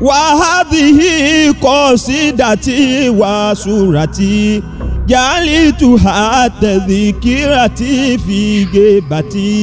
wàhádìí kọ́sídàtì wàsúràtì jàlítùhà tẹ̀díkìràtì fìgébàtì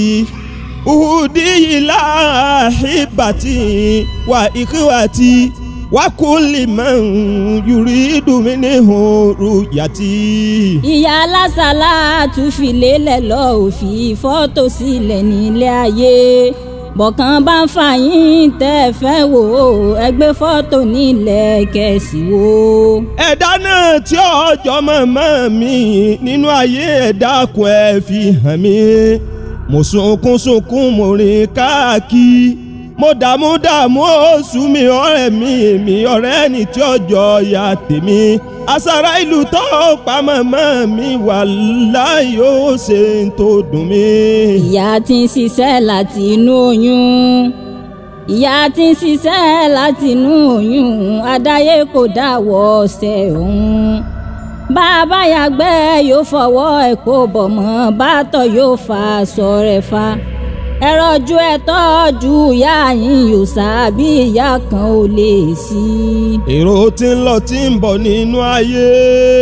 udiyila hibati wa ikiwati wa kulli man yuridu minhu ruyati. ìyá alásàlá tún fi lélẹ̀ lọ òfin fọ́tò sílẹ̀ nílé ayé bọ̀kan bá ń fà yín tẹ́ ẹ fẹ́ wò ó ẹgbẹ́ fọ́tò nílẹ̀ kẹ̀sì wò. ẹ̀dá náà tí ọjọ́ mọ̀mọ́ mi nínú ayé ẹ̀dá kun ẹ̀ fi hàn mí mo sunkún sunkún mo rìn káàkiri mo dààmú dààmú oṣù mi ọ̀rẹ́ mi èmi ọ̀rẹ́ ni tí ọjọ́ ya tèmi àṣàrà ìlú tó pa màmá mi wà láì ó ṣe ń tó dùn mí. ìyá tí ń ṣiṣẹ́ láti inú oyún ìyá tí ń ṣiṣẹ́ láti inú oyún adáyé kò dáwọ́ ọ̀sẹ̀ òun bàbá yàgbẹ́ yóò fọwọ́ ẹ̀ kó bọ̀ mọ́ bàtọ̀ yóò fa aṣọ rẹ̀ fa ẹ̀rọ ojú ẹ̀ tọ́jú ìyá yín yóò sábì ìyá kan ò lè sí. èrò tí ń lọ tí ń bọ̀ nínú ayé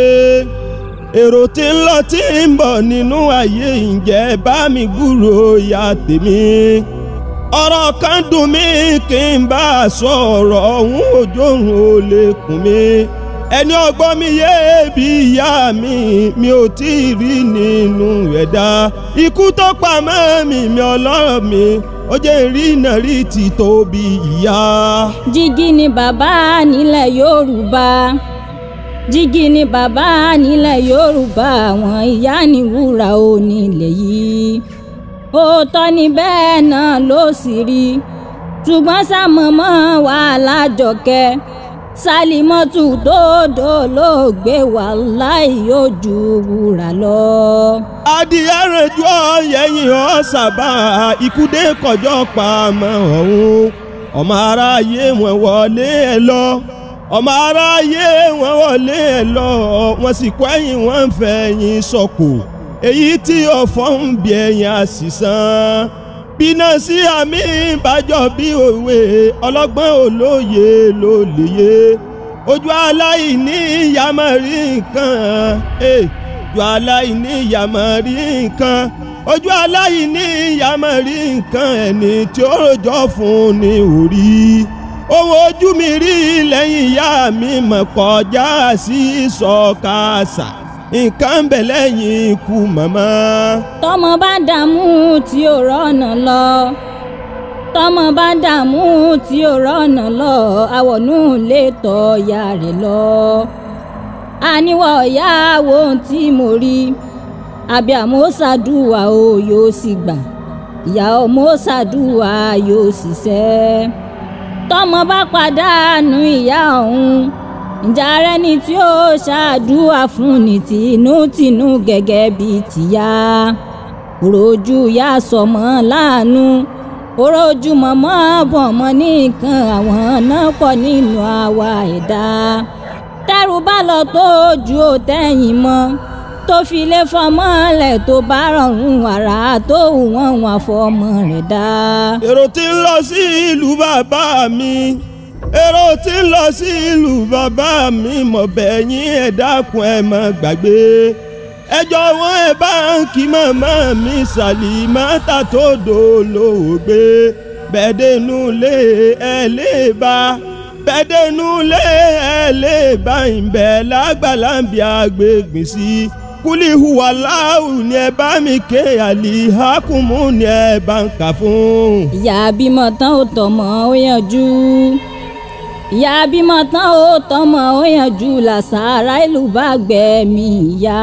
èrò tí ń lọ tí ń bọ̀ nínú ayé ǹjẹ́ bá mi gbúrò ìyá tèmi ọ̀rọ̀ kan dùn mí kí n bá a sọ ọ̀rọ̀ ọ̀hún òjòrùn ò lè kùn mí ẹni ọgbọ́n mi yé bí ìyá mi mi ò tí ì rí nínú ẹ̀dá ikú tó pa mọ́ mi mi ọlọ́rọ̀ mi ó jẹ́ rí iná rí ti tóbi ìyá. jígí ni bàbá nílẹ̀ yorùbá jígí ni bàbá nílẹ̀ yorùbá àwọn ìyá ni wúrà ò nílẹ̀ yìí òótọ́ ni bẹ́ẹ̀ náà ló sì rí ṣùgbọ́n sàmọ́mọ́ wàhálà jọkẹ́ sálímọ́tù tó dolóògbé wàláì yóò ju wúrà lọ. adìyẹ rẹjú ọyẹyìn ọsàbà ikúdé kọjọ pa ọmọ ọ̀hún ọmọ aráyé wọn wọlé ẹ lọ ọmọ aráyé wọn wọlé ẹ lọ wọn sì kọ ẹ̀yìn wọn fẹ̀yìn sọkò èyí tí ọ̀fọ̀ ń bí ẹ̀yìn àṣìṣàn bínà sí àmì ìbàjọ́ bí òwe ọlọ́gbọ́n olóye ló lè yé ojú aláìní ìyá máa rí nǹkan ojú aláìní ìyá máa rí nǹkan ojú aláìní ìyá máa rí nǹkan ẹni tí ó rojọ́ fún ni orí ohun ojú mi rí lẹ́yìn ìyá mi mọ̀ kọjá sí sọ̀kasà nǹkan bẹ̀ lẹ́yìn ikú màmá. tọmọ bá dààmú tí ò rọ́nà lọ tọmọ bá dààmú tí ò rọ́nà lọ àwọnú lè tọ́ ya rẹ̀ lọ. àníwọ̀ ìyá wo ohun tí mo rí àbí àmọ́ ṣàdúrà o yóò sì gbà ìyá ọmọ ṣàdúrà yóò sì ṣẹ́ tọmọ bá pàdánù ìyá ọ̀hún ǹjẹ́ ara ẹni tí ó ṣàdúrà fún ní tinútinú gẹ́gẹ́ bíi tìyá òròjú ìyá sọmọ láàánú òròjú mọ̀mọ́ bọ̀mọ́ ní nǹkan àwọn náà pọ̀ nínú àwa ẹ̀dá tẹ́rù bá lọ tó ju òtẹ́yìn mọ́ tó fi lé fọmọ lẹ̀ tó bá rọrùn wàrà tó wọ́n wọn fọmọ rẹ̀ dá. èrò tí ń lọ sí ìlú bàbá mi èrò tí ń lọ sí ìlú bàbá mi mọ̀ bẹ́yìn ẹ̀ dákun ẹ̀ má gbàgbé ẹ jọ̀wọ́ ẹ bá ń kí màmá mi Sàlímátà tó dolóògbé bẹ́ẹ̀dẹ́nu lé ẹ lè bá bẹ́ẹ̀dẹ́nu lé ẹ lè bá ìbẹ̀ lágbàlá ń bí agbègbè sí kúlì hùwà láwù ni ẹ bá mi ké àlìhákùmù ni ẹ bá ń kà fún. ìyá bímọ tán ò tọmọ ó yanjú ìyá bímọ tán ó tọmọ ó yanjú làṣàrà ìlú bá gbẹ̀mí ìyá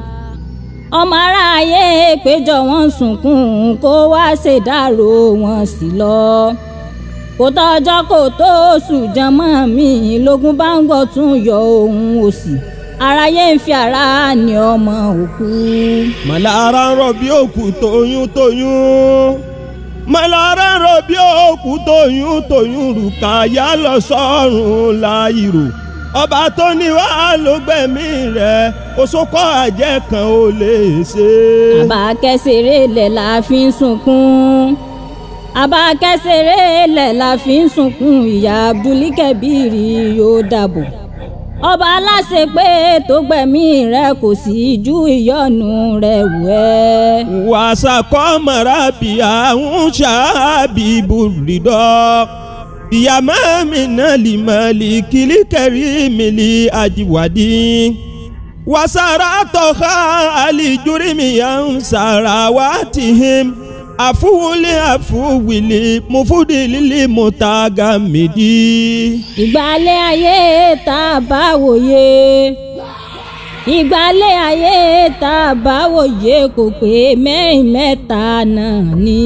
ọmọ aráyé péjọ wọn sunkún kó wá ṣèdárò wọn sí lọ kò tọ́jọ́ kò tó oṣù jọmọ́ mi lógún bá ń gbọ́ tún yọ ohun òsì aráyé ń fi ara ní ọmọ òkú. màlára ń rọ bí òkú tóyún tóyún màlára ń rọ bí òkú tóyún tóyún rùkàyà lọ sọ́run láìrò ọba tó ní wá ló gbẹ̀mí rẹ̀ oṣokọ àjẹ́ kan ò lè ṣe. àbá kẹsẹ̀rẹ̀ lẹ̀ la fi ń sunkún abakẹ́sẹ̀rẹ́ lẹ̀ la fi ń sunkún ìyá abdulkabiri yóò dàbò ọba aláṣẹ pé tó gbẹ̀mí rẹ kò sí ju ìyọnu rẹ wù ẹ́. wàṣà kọ́mọ̀rá bí àwọn ṣáàbì bùrìdọ́ ìyàmá mi náà lè mọ̀ lè kílí kẹrí mi lè àjíwádì wàṣàrà tọ́ka àlìjúrí mi yà ń sàrà wá tìhìm àfúwúlé àfúwìlì mufúdìlílì mùtàgà mìdí. ìgbàlẹ̀ ayé tá a bá wòye ìgbàlẹ̀ ayé tá a bá wòye kò pé mẹ́rin mẹ́ta náà ni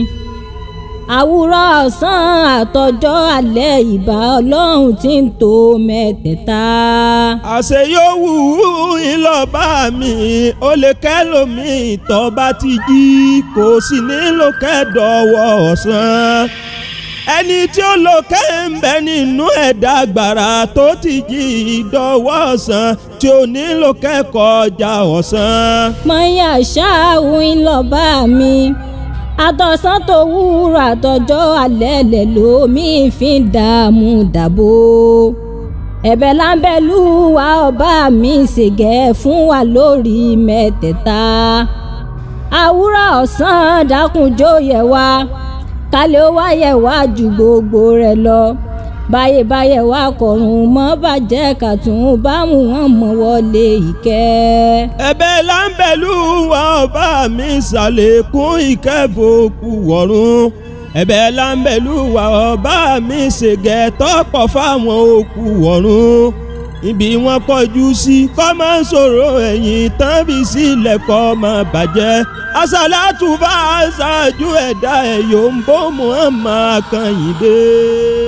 àwùrọ̀ ọ̀sán àtọjọ́ alẹ́ ìbà ọlọ́run tí ń tó mẹ́tẹ̀ẹ̀ta. àṣẹ yóò wù ú ìlọ́ba mi ó lè kẹ́lòmí tó bá ti jí kò sì nílò kẹ́dọ̀wọ́ ọ̀sán ẹni tí ó lò kẹ́ ń bẹ nínú ẹ̀dá gbàrà tó ti jí ìdọ̀wọ́ ọ̀sán tí ó nílò kẹ́kọ̀ọ́jà ọ̀sán. mọ̀nyá ṣáàwù ńlọ́ba mi àtọ̀sán tó wúrọ̀ àtọjọ́ alẹ́ lẹ̀ lómi fi ń dààmú dàbò ẹ̀bẹ̀ láńbẹ̀lú wa ọba mi ṣègẹ́ fún wa lórí mẹ́tẹ̀ẹ̀ta àwúrọ̀ ọ̀sán dákunjó yẹ wá kálẹ̀ ó wá yẹ wá ju gbogbo rẹ̀ lọ báyé báyé wá kọ̀rùn mọ́ bàjẹ́ kàtún bá mú wọn mọ́ wọlé ìkẹ́. ẹ̀bẹ̀ láńbẹ̀lú wa ọba mi ṣàlékún ìkẹ́fọ́kù wọ̀run ẹ̀bẹ̀ láńbẹ̀lú wa ọba mi ṣègẹ́ tọ́pọ̀ fáwọn òkú wọ̀run ibi wọn kọjú sí kọ́ máa ń sọ̀rọ̀ ẹ̀yìn tán bí sílẹ̀ kọ́ máa bàjẹ́ asàlátù bá ṣáájú ẹ̀dá ẹ̀ yóò ń bó muhammad kan yìí dé.